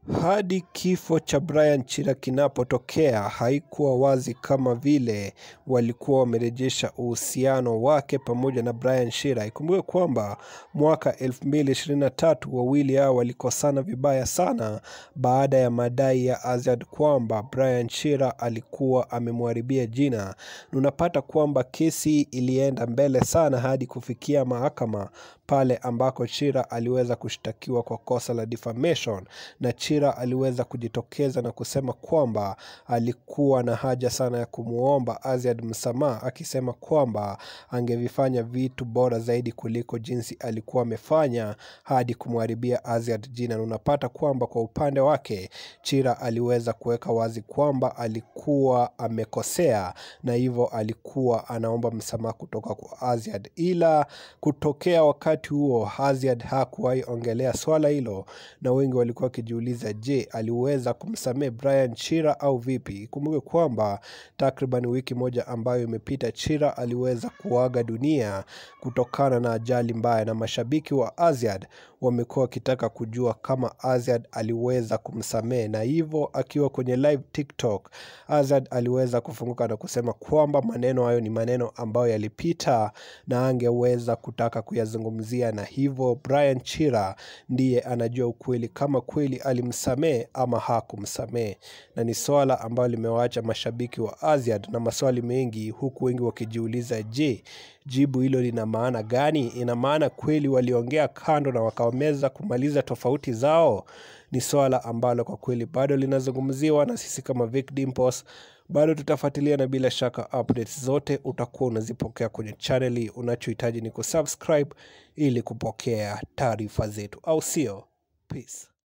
Hadi kifo cha Brian Chira kinapotokea haikuwa wazi kama vile walikuwa wamerejesha uhusiano wake pamoja na Brian Chira. Ikumbuke kwamba mwaka 2023 wawili hao walikosana vibaya sana baada ya madai ya Aziad kwamba Brian Chira alikuwa amemharibia jina. Na unapata kwamba kesi ilienda mbele sana hadi kufikia mahakama pale ambako Chira aliweza kushtakiwa kwa kosa la defamation na Chira aliweza kujitokeza na kusema kwamba alikuwa na haja sana ya kumwomba Aziad msamaha, akisema kwamba angevifanya vitu bora zaidi kuliko jinsi alikuwa amefanya hadi kumharibia Aziad jina. Na unapata kwamba kwa upande wake Chira aliweza kuweka wazi kwamba alikuwa amekosea na hivyo alikuwa anaomba msamaha kutoka kwa Aziad, ila kutokea wakati huo Aziad hakuwahi ongelea swala hilo, na wengi walikuwa wakijiuliza, je, aliweza kumsamehe Brian Chira au vipi? Kumbuke kwamba takriban wiki moja ambayo imepita, Chira aliweza kuaga dunia kutokana na ajali mbaya, na mashabiki wa Aziad wamekuwa wakitaka kujua kama Aziad aliweza kumsamehe, na hivyo akiwa kwenye live TikTok, Aziad aliweza kufunguka na kusema kwamba maneno hayo ni maneno ambayo yalipita na angeweza kutaka kuyazungumzia, na hivyo Brian Chira ndiye anajua ukweli kama kweli alimsamehe ama hakumsamehe, na ni swala ambalo limewaacha mashabiki wa Aziad na maswali mengi, huku wengi wakijiuliza, je, jibu hilo lina maana gani? Ina maana kweli waliongea kando na wakaweza kumaliza tofauti zao? Ni swala ambalo kwa kweli bado linazungumziwa, na sisi kama Vic Dimples bado tutafuatilia, na bila shaka updates zote utakuwa unazipokea kwenye chaneli. Unachohitaji ni kusubscribe ili kupokea taarifa zetu, au sio? Peace.